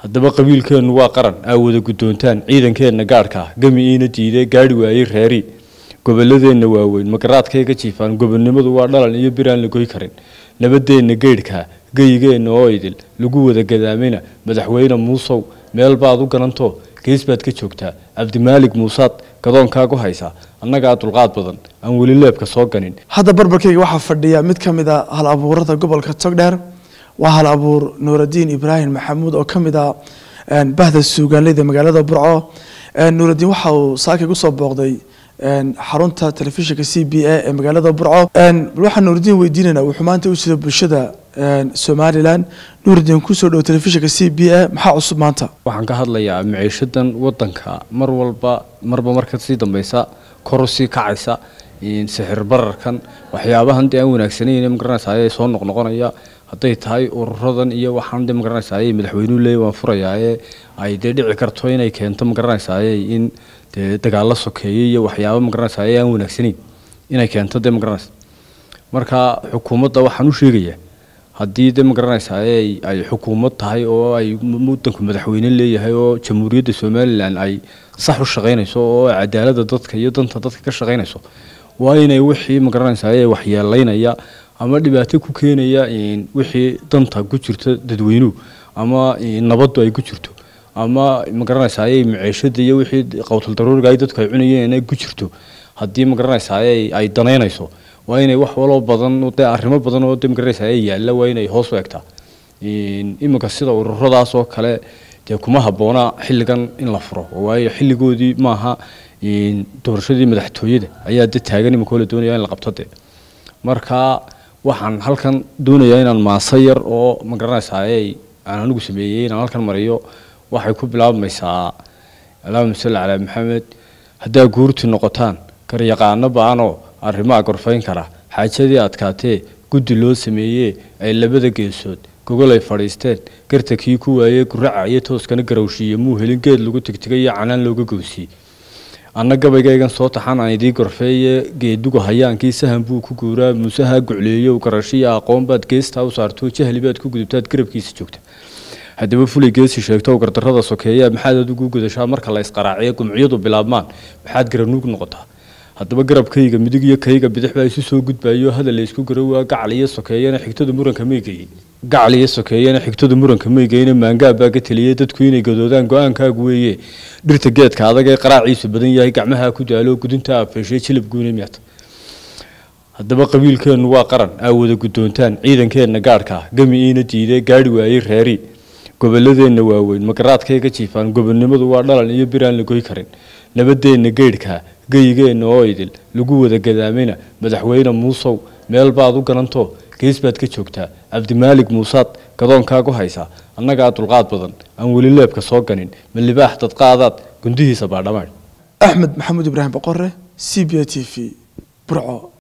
haddaba qabiilkeennu waa qaran aa wada guddoontaan ciidankeenna gaadhka ah gami iina diidee gaadhi waayey reeri gobolladeenna waaweyn magaraadkayga jiifaan gobonnimadu waa dhalan iyo bir aan la goy karin nabadeenna geydhkaa geyigeenna oo idil lagu wada gadaamayna madaxweyne muusow meel baad u garanto gees baad ka joogtaa cabdimaalig muusaad gadoonkaagu haysaa annagaa dulqaad badan aan weli leebka soo ganin hadda barbarkayga waxaa fadhiya mid ka mid a hal abuurada gobolka togdheer waa hal abuur nuuradiin ibraahim maxamuud oo ka mid ah bahda suugaanleyda magaalada burco nuuradiin waxa uu saakay kusoo booqday xarunta telefishinka c b a ee magaalada burco waxaan nuuradiin weydiinaynaa wuxuu maanta u jira bulshada somalilan nuuradiin kusoo dhow telefishinka c b a maxaa cusub maanta waxaan ka hadlayaa maciishadan wadanka mar walba marba marka sii dambeysa koru sii kacaysa sixir bararkan waxyaabahan dee aan wanaagsaneyn magaranaysaay soo noqnoqonaya hadday tahay ururadan iyo waxaan de magaranaysaay madaxweynuhu leey waan furayaaye ay dee dhici karto inay keento magaranaysaay in dee dagaalo sokeeye iyo waxyaaba magaranaysaay aan wanaagsaneyn inay keento dee magaranaysa marka xukuumadda waxaan u sheegayaa haddii de magaranaysaay ay xukuumad tahay oo ay wadanku madaxweyne leeyahay oo jamhuuriyadda somalilan ay sax u shaqaynayso oo cadaalada dadka iyo danta dadka ka shaqaynayso waa inay wixii magaranaysaay waxyeelaynaya ama dhibaato ku keenaya wixii danta ku jirta dadweynuhu ama nabaddu ay ku jirto ama magaranaysaay maciishada iyo wixii qowtal daruuriga ay dadku ay cunayeen ay ku jirto haddii magaranaysaay ay danaynayso waa inay wax waloo badan dee arrimo badan oo de magaranaysaay yaalla waa inay hoos u egtaa iminka sida ururadaas oo kale dee kuma habboona xilligan in la furo waayo xilligoodii maaha doorashadii madaxtooyada ayaa de taagan iminka la doonaya in la qabto de marka waxaan halkan doonayaa inaan maaso yar oo magaranaysaay aan anigu sameeyey inaan halkan mariyo waxay ku bilaabmaysaa allahuma salli calaa maxamed haddaa guurti noqotaan garyaqaano ba-anoo arrimaha gorfayn kara xaajadii adkaatee guddi loo sameeyee ay labada geesood gogol ay fadhiisteen garta kii ku waayey guraca iyo tooskana garowshiiye muu helin geed lagu tigtigay iyo canaan looga goosiyey anna gabaygaygan soo taxan aan idii gorfeeye geeduga hayaankii sahan buu ku guuraa muusaha gucleeyo garashiya aqoon baad geestaa u saarto jahli baad ku gudubtaad garabkiisa joogta haddaba fulay geesi sheegto gardarrada sokeeya maxaad adigu gudashaa marka la isqaraaciyo gumciyadu bilaabmaan maxaad garanuug noqotaa haddaba garabkayga midig iyo kayga bidix baa isu soo gudbayo hadal la isku garawaa gacal iyo sokeeyana xigtada muranka maygeyin gacal iyo sokeeyana xigtada muranka maygeyna maangaab baa ka teliyey dadku inay gadoodaan go-aankaagu weeye dhirta geedka adag ee qaraaciisu badan yahay gacmaha ku daalo gudunta afeeshay jilab guuna miyaata haddaba qabiilkeennu waa qaran aa wada guddoontaan ciidankeenna gaadhka ah gami iina diidee gaadhi waayey reeri gobolladeenna waaweyn magaraadkayga jiifaan gobonnimadu waa dhalan iyo bir aan la goy karin nabadeenna geydhkaa geyigeenna oo idil lagu wada gadaamayna madaxweyne muusow meel baad u garanto gees baad ka joogtaa cabdimaalig muusaad gadoonkaagu haysaa annagaa dulqaad badan aan weli leebka soo ganin ma libaax dadqaadaad gundihiisa baadhamaadh axmed maxamuud ibraahim boqore c b a t v burco